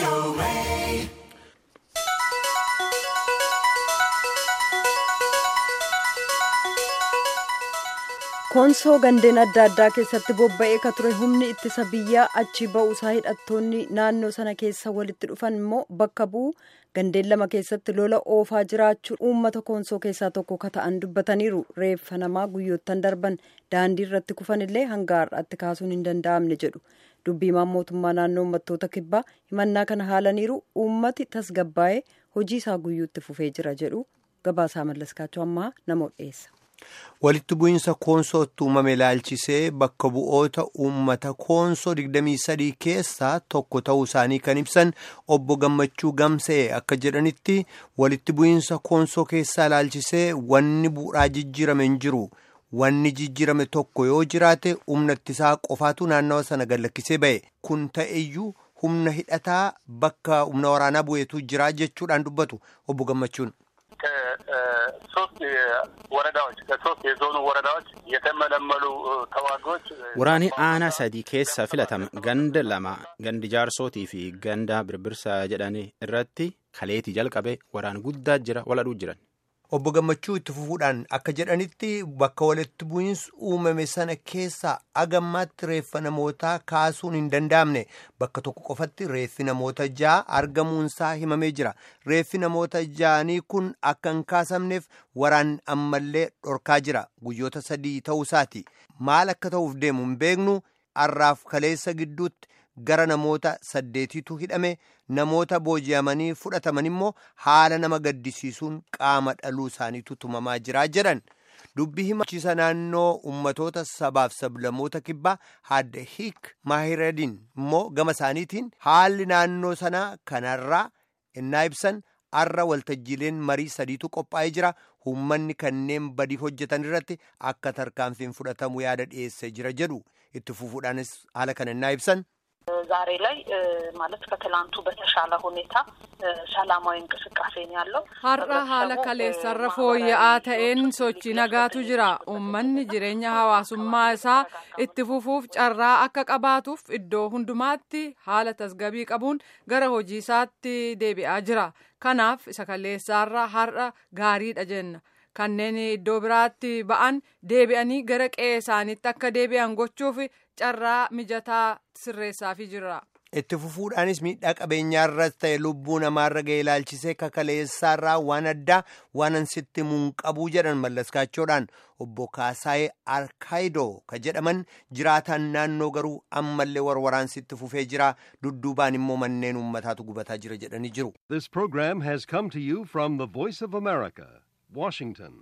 koonsoo gandeen adda addaa keessatti bobba'ee ka ture humni ittisa biyyaa achi ba'uusaa hidhattoonni naannoo sana keessa walitti dhufan immoo bakka bu'u gandeen lama keessatti lola oofaa jiraachuu uummata koonsoo keessaa tokko ka ta'an dubbataniiru reeffa namaa guyyoottan darban daandii irratti kufan illee hanga har'aatti kaasuun hin danda'amne jedhu dubbiimaan mootummaa naannoo uummattoota kibbaa himannaa kana haalaniiru uummati tasgabbaa'ee hojii isaa guyyuutti fufee jira jedhu gabaasaa mallaskaachuu ammaa namoota dhiyeessa. walitti bu'iinsa koonsootti uumame ilaalchisee bakka bu'oota uummata koonsoo 23 keessaa tokko ta'uu isaanii kan ibsan obbo gammachuu gamsee akka jedhanitti walitti bu'iinsa koonsoo keessaa ilaalchisee wanni bu'uuraa jijjiirame hin jiru wanni jijjiirame tokko yoo jiraate humna ittisaa qofaatu naannawa sana gallakkisee ba'e kun ta'eyyuu humna hidhataa bakka humna waraanaa bu'eetu jira jechuudhaan dubbatu obbo gammachuun. ከሶስት ወረዳዎች ከሶስት የዞኑ ወረዳዎች የተመለመሉ ተዋጊዎች waraanni aanaa sadii keessa filatame ganda lama gandi jaarsootii fi ganda birbirsaa jedhanii irratti kaleetii jalqabe waraan guddaa jira waladhuu jiran. obbo gammachuu itti fufuudhaan akka jedhanitti bakka walitti bu'iinsi uumame sana keessaa agammaatti reeffa namootaa kaasuun hin danda'amne bakka tokko qofatti reeffi namoota ja'a argamuunsaa himamee jira reeffi namoota ja'anii kun akka hin kaasamneef waraan ammallee dhorkaa jira guyyoota sadii ta'uusaati maal akka ta'uuf deemu hin beeknu har'aaf kaleessa gidduutti. gara namoota saddeetiitu hidhame namoota booji'amanii fudhataman immoo haala nama gaddisiisuun qaama dhaluu isaaniitu tumamaa jira jedhan dubbii himachiisa naannoo ummatoota sabaaf sablamoota kibbaa hadda hiik maahiradin immoo gama isaaniitiin haalli naannoo sanaa kanarraa innaa ibsan har'a waltajjiileen marii sadiitu qophaa'ee jira uummanni kanneen badii hojjetan irratti akka tarkaanfiin fudhatamu yaada dhiyeessee jira jedhu itti fufuudhaanis haala kana innaa ibsan. ዛሬ ላይ ማለት ከትላንቱ በተሻለ ሁኔታ ሰላማዊ እንቅስቃሴ ነው ያለው። har'a haala kaleessarra fooyya'aa ta'een sochii nagaatu jira uummanni jireenya hawaasummaa isaa itti fufuuf carraa akka qabaatuuf iddoo hundumaatti haala tasgabii qabuun gara hojii isaatti deebi'aa jira kanaaf isa kaleessaarra har'a gaariidha jenna. kanneen iddoo biraatti ba'an deebi'anii gara qe'ee isaaniitti akka deebi'an gochuuf carraa mijataa sirreessaafii jira. itti fufuudhaanis miidhaa qabeenyaarras ta'e lubbuu namaarra ga'e ilaalchisee kakaleessaarraa waan addaa waan sitti munqabuu jedhan mallaskaachoodhaan obbo Kaasaayee Arkaayidoo ka jedhaman jiraataan naannoo garuu ammallee warwaraansitti fufee jira dudduubaan immoo manneen uummataatu gubataa jira jedhanii jiru. This program has come to you from the Voice of America, Washington.